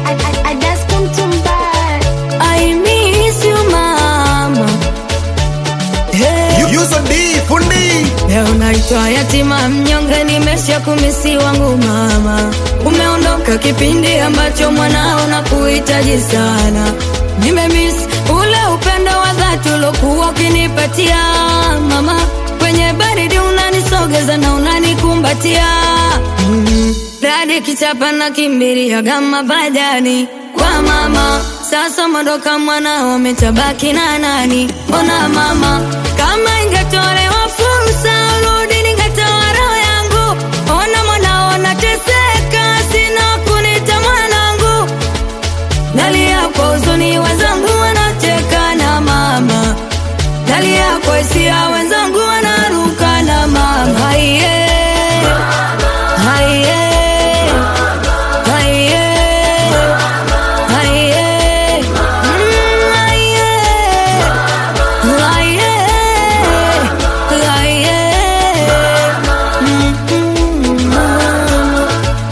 I miss you mama. Hey. Yuso D fundi Leo naitwa yatima mnyonge, nimesha kumisi wangu mama. Umeondoka kipindi ambacho mwanao na kuhitaji sana. Nimemiss ule upendo wa dhati ulokuwa ukinipatia mama. Kwenye baridi unanisogeza na unanikumbatia mm. Radi kichapa na kimbiria gama bajani kwa mama. Sasa mondoka mwanao umetabaki na nani? Mbona mama, kama ingetolewa fursa urudi, ningetoa roho yangu. Ona mwanao nateseka, sina kunita mwanangu. Nalia kwa huzuni, wenzangu wanacheka na mama. Nalia kwa hisia, wenzangu wanaruka na mama. Haiye, haiye, haiye, haiye, mm, haiye, haiye, haiye, mm, mm, mama.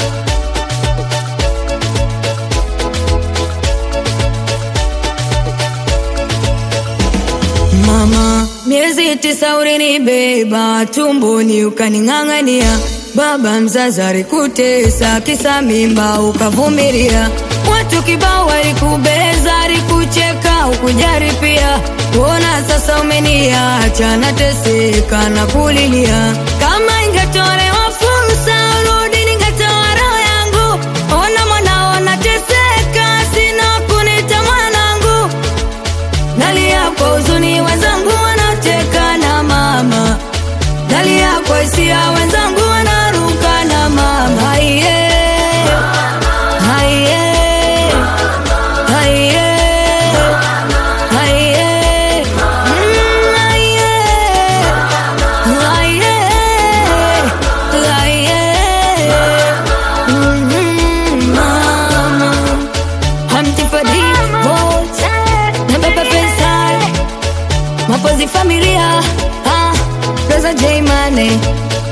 Mama, miezi tisa ulinibeba tumboni ukaning'ang'ania, baba mzazi alikutesa kisa mimba ukavumilia, watu kibao walikubeza, alikucheka ukujari pia. Kuona sasa umeniacha nateseka na kulilia, kama ingetolewa fursa urudi, ningetoa roho yangu. Ona mwanao nateseka, sina kunita mwanangu Nalia kwa huzuni, wenzangu wanacheka na mama. Nalia kwa hisia, wenzangu wanaruka na mama. Haiye, haiye, haiye, haiye, mm, haiye, haiye, haiye, mm, mama. Hamti for divorce na baba Faisal, mapozi familia, ah, Rosa J Mane,